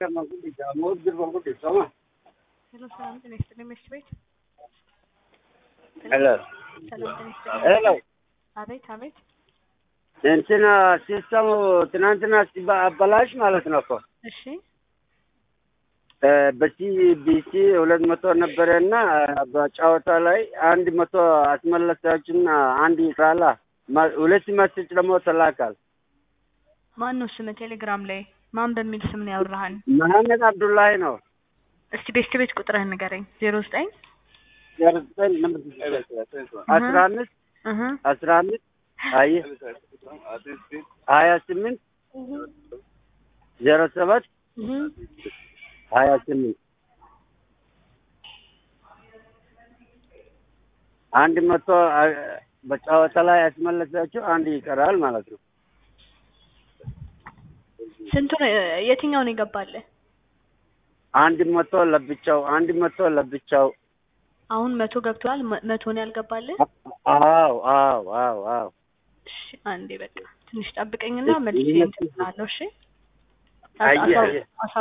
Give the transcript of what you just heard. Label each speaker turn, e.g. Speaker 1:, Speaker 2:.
Speaker 1: ሄሎ ሰላም ጤና ይስጥልኝ መስት ቤት
Speaker 2: ሄሎ
Speaker 1: ሰላም ጤና ይስጥልኝ
Speaker 2: ሄሎ
Speaker 1: አቤት አቤት
Speaker 2: እንትና ሲስተሙ ትናንትና ሲባ- አበላሽ ማለት ነው እኮ
Speaker 1: እሺ
Speaker 2: በሲቢሲ ሁለት መቶ ነበረና በጨዋታ ላይ አንድ መቶ አስመለሳችሁና አንድ ይስራላ ማ- ሁለት መስጭ ደግሞ ተላካል።
Speaker 1: ማን ነው ስም ቴሌግራም ላይ ማን በሚል ስም ነው ያወራሃን
Speaker 2: መሐመድ አብዱላሂ ነው።
Speaker 1: እስቲ ቤስት ቤት ቁጥርህን ንገረኝ ዜሮ ዘጠኝ
Speaker 2: አስራ አምስት
Speaker 1: እህ
Speaker 2: አስራ አምስት አይ ሀያ ስምንት ዜሮ ሰባት
Speaker 1: እህ
Speaker 2: ሀያ ስምንት አንድ መቶ አ- በጨዋታ ላይ ያስመለሳችሁ አንድ ይቀራል ማለት ነው።
Speaker 1: ስንቱ ነው የትኛው ነው ይገባልህ
Speaker 2: አንድ መቶ ለብቻው አንድ መቶ ለብቻው
Speaker 1: አሁን መቶ ገብቷል መ- መቶ ነው ያልገባልህ
Speaker 2: አዎ አዎ አዎ አዎ
Speaker 1: እሺ አንዴ በቃ ትንሽ ጠብቀኝና
Speaker 2: እሺ፣
Speaker 1: መልሼ
Speaker 2: ይሄ-
Speaker 1: እንትን እላለሁ እሺ
Speaker 2: አየህ፣
Speaker 1: አሳው-
Speaker 2: አየህ።
Speaker 1: አሳው